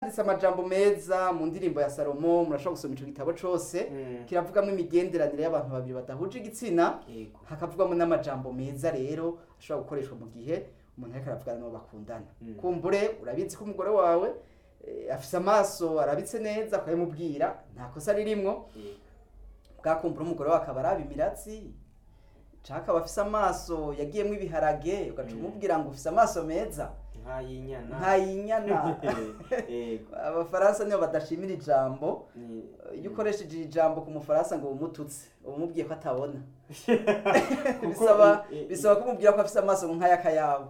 yaranditse amajambo meza mu ndirimbo ya salomo murashobora gusoma ico gitabo cose Mm. kiravugamo imigenderanire y'abantu babiri badahuje igitsina Yego. hakavugwamo n'amajambo meza rero ashobora gukoreshwa mu gihe umuntu ariko aravugana n'uwo bakundana Mm. kumbure urabizi ko umugore wawe eh, afise amaso arabitse neza ukabimubwira nta kosa ririmwo Yego. bwakumbura umugore wawe akaba araba imiratsi canke akaba afise amaso yagiyemwo ibiharage ugaca Mm. umubwira ngo ufise amaso meza Nk'ay'inyana. ntayinyana Yego. abafaransa nibo badashimira ijambo Ni- iyo ukoresheje iri jambo ku mufaransa ngo umututse uba umubwiye ko atabona Kuko bisaba i- i- bisaba kumubwira ko afise amaso nk'ay'akayabo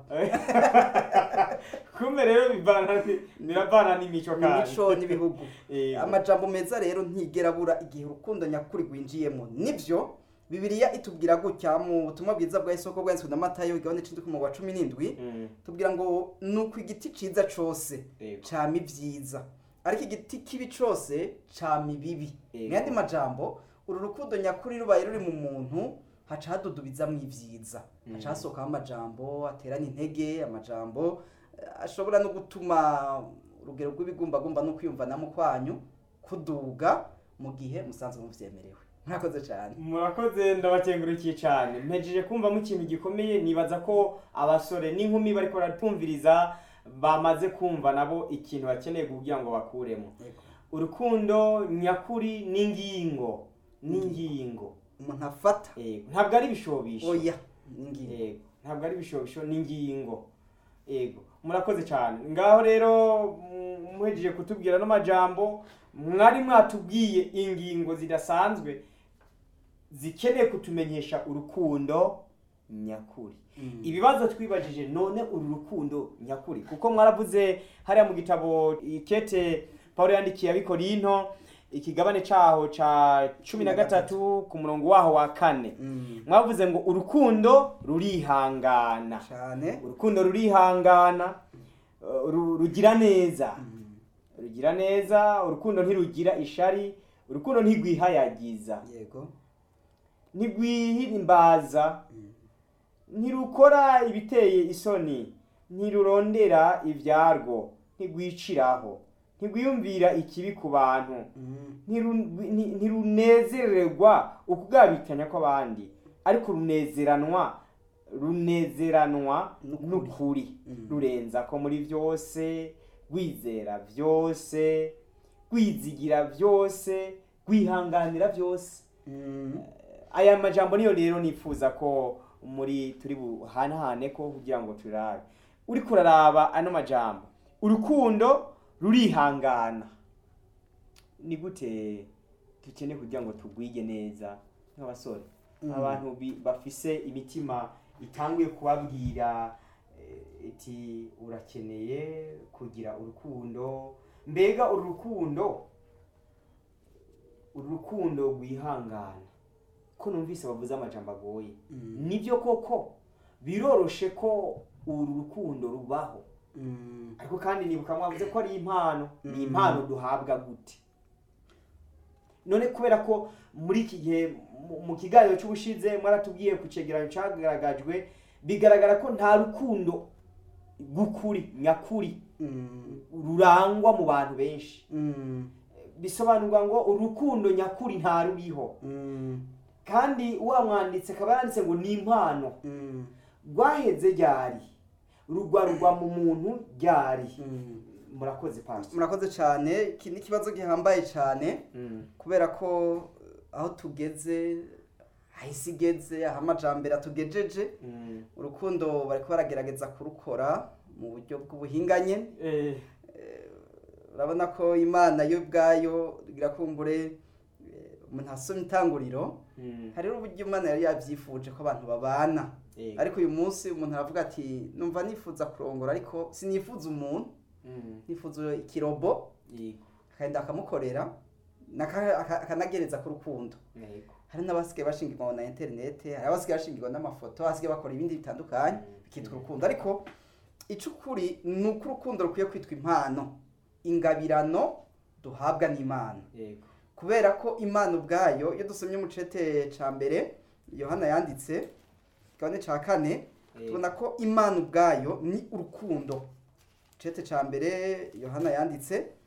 kumbe rero bivana ni- biravana n'imico kandi n'imico n'ibihugu Yego. amajambo meza rero ntigera abura igihe urukundo nyakuri rwinjiyemo nivyo bibiliya itubwira gutya mu butumwa bwiza bwa isoko bwanditswe na matayo igabane c'indwi ku murongo wa cumi n'indwi Mm. tubwira ngo nuko igiti ciza cose Yego. cama ivyiza ariko igiti kibi cose cama ibibi Yego. mu yandi majambo uru rukundo nyakuri rubaye ruri mu muntu haca hadudubizamwo ivyiza Mm. haca hasohokaho amajambo aterana intege amajambo eh, ashobora no gutuma urugero rw'ibigumbagumba no kwiyumvanamo kwanyu kuduga mu gihe musanzwe muvyemerewe murakoze cyane murakoze ndabakengurukiye cyane mpejeje kumvamo ikintu gikomeye nibaza ko abasore n'inkumi bariko baratwumviriza bamaze kumva nabo ikintu bakeneye kugira ngo bakuremo urukundo nyakuri n'ingingo n'ingingo umuntu afata Yego. ntabwo ari ibishobisho oya ningingo yego ntabwo ari ibishobisho n'ingingo yego murakoze cyane ngaho rero mm, muhejeje kutubwira n'amajambo mwari mwatubwiye ingingo zidasanzwe zikeneye kutumenyesha urukundo nyakuri Mm. ibibazo twibajije none uru rukundo nyakuri kuko mwaravuze hariya mu gitabo ikete paul yandikiye abikorinto ikigabane caho ca cumi na gatatu ku murongo waho wa kane Mm. mwavuze ngo urukundo rurihangana cyane urukundo rurihangana uh, ru- rugira neza Mm. rugira neza urukundo ntirugira ishari urukundo ntirwihayagiza yego ntirwihimbaza Mm. ntirukora ibiteye isoni ntirurondera ibyarwo ntirwiciraho ntirwiyumvira ikibi ku bantu Mm. ntiru- nti- ntirunezererwa ukugabikanya kw'abandi ariko runezeranwa runezeranwa N'ukuri. n'ukuri Mm. rurenza ko muri byose rwizera byose rwizigira byose rwihanganira byose Mm. aya majambo niyo rero nifuza ko muri turi buhanahane ko kugira ngo turabe uriko uraraba ano majambo urukundo rurihangana ni gute dukeneye kugira ngo tugwige neza nk'abasore Mm. abantu bi- bafise imitima itanguye kubabwira eh, iti urakeneye kugira urukundo mbega uru rukundo uru rukundo rwihangana ko numvise bavuze amajambo agoye Mm. nibyo koko biroroshe ko uru rukundo rubaho Mm. ariko kandi nibuka mwavuze ko ari impano ni Mm. impano duhabwa gute none kubera ko muri iki gihe mu- mu kiganiro cy'ubushize mwaratubwiye ku cegeranyo cyagaragajwe bigaragara ko nta rukundo rw'ukuri nyakuri Mm. rurangwa mu bantu benshi Mm. bisobanurwa ngo urukundo nyakuri nta ruriho Mm. kandi wa mwanditse akaba yanditse ngo ni impano Mm. rwaheze ryari rugwarugwa mu muntu ryari Mm. murakoze pansi murakoze cyane iki ni ikibazo gihambaye cyane kubera ko aho tugeze aho isi igeze aho amajambere atugejeje urukundo bariko baragerageza kurukora mu buryo bw'ubuhinganye urabona ko imana yo ubwayo irakumbure eh, umuntu asoma itanguriro hariho uburyo imana yari yabyifuje ko abantu babana ariko uyu munsi umuntu aravuga ati numva nifuza kurongora ariko sinifuza umuntu nifuza ikirobo akagenda akamukorera naka- aka- akanagereza ku rukundo hari n'abasigaye bashingirwa na interinete hari abasigaye bashingirwa n'amafoto abasigaye bakora ibindi bitandukanye bikitwa urukundo ariko icukuri ni uko urukundo rukwiye kwitwa impano ingabirano duhabwa n'imana kubera ko imana ubwayo iyo dusomye mu cete ca mbere yohana yanditse kigabane ca kane tubona ko imana ubwayo ni urukundo cete ca mbere yohana yanditse